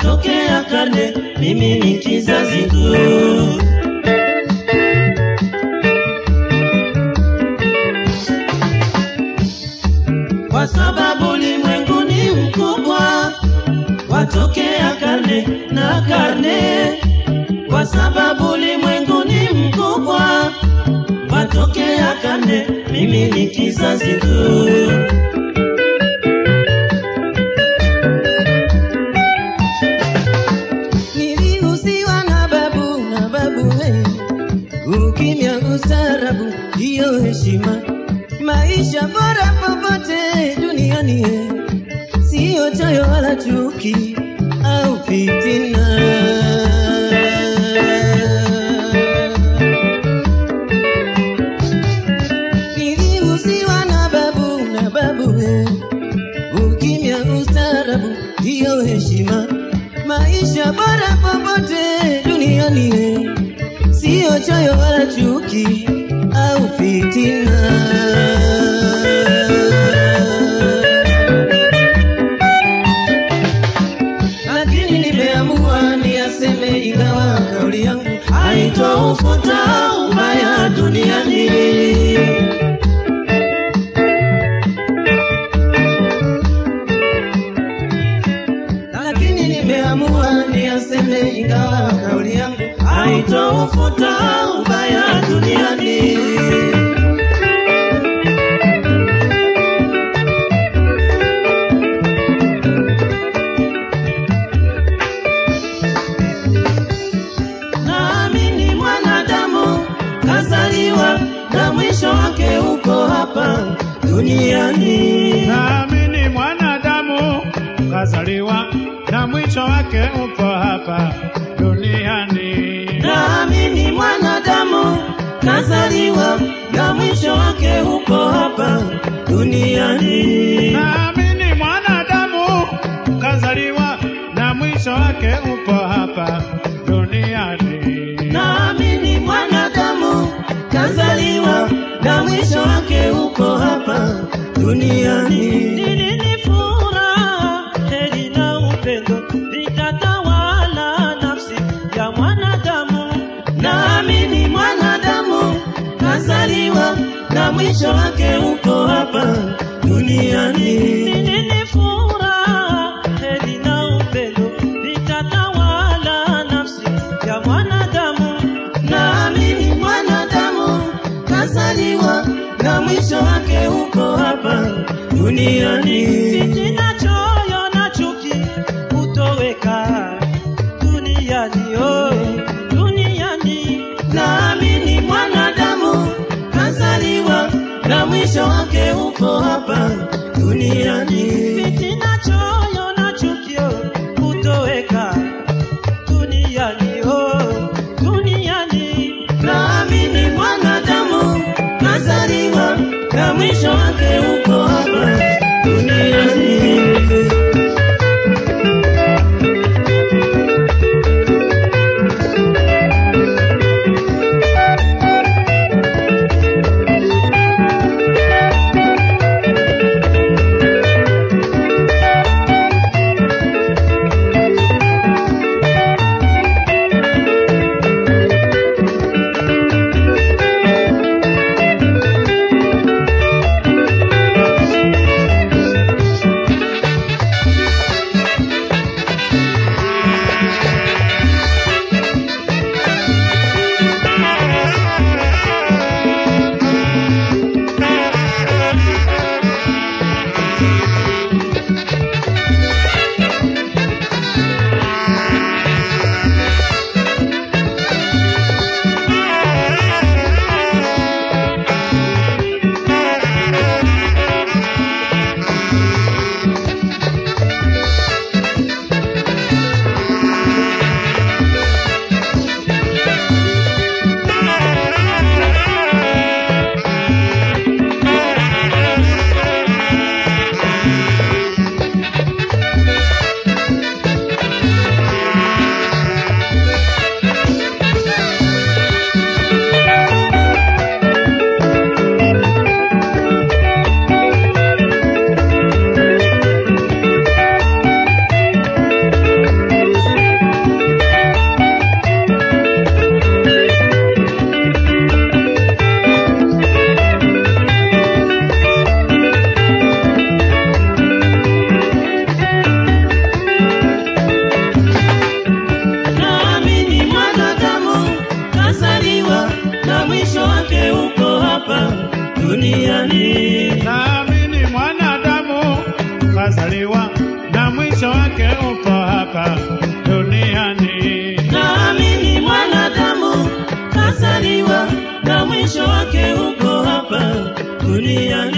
watokea karne, mimi ni kizazi tu. Kwa sababu ulimwengu ni mkubwa, watokea karne na karne. Kwa sababu ulimwengu ni mkubwa, watokea karne, mimi ni kizazi tu. Nilihusiwa na babu na babu we, ukimya ustarabu hiyo heshima, maisha bora popote duniani ye, siyo choyo wala chuki au fitina. Nilihusiwa na babu na babu we, ukimya ustarabu hiyo heshima maisha bora popote duniani ye, siyo choyo wala chuki au fitina. Lakini nimeamua niyaseme, ingawa kauli yangu haitoufuta ubaya duniani. lakini nimeamua niyaseme, ingawa kauli yangu haitoufuta ubaya duniani. Naamini mwanadamu kazaliwa na mwisho wake uko hapa duniani. Naamini mwanadamu kazaliwa na mwisho wake upo hapa duniani. Naamini mwanadamu kazaliwa na mwisho wake uko hapa duniani. Naamini mwanadamu kazaliwa na mwisho wake upo hapa duniani. Naamini mwanadamu kazaliwa na mwisho wake uko hapa duniani. Nini ni furaha, heri na upendo vitatawala nafsi ya mwanadamu. Naamini mwanadamu kazaliwa na mwisho wake uko hapa duniani. Nini ni furaha, heri na upendo vitatawala nafsi ya mwanadamu. Naamini mwanadamu kazaliwa na mwisho wake uko hapa duniani. Fitina, choyo na chuki hutoweka duniani, oh, duniani. Naamini mwanadamu kazaliwa na mwisho wake uko hapa duniani. Fitina, choyo na chuki oh, hutoweka duniani, oh, duniani. Naamini mwanadamu kazaliwa na mwisho wake uko hapa duniani. mwisho wake upo hapa duniani. naamini mwanadamu kazaliwa na mwisho wake uko hapa duniani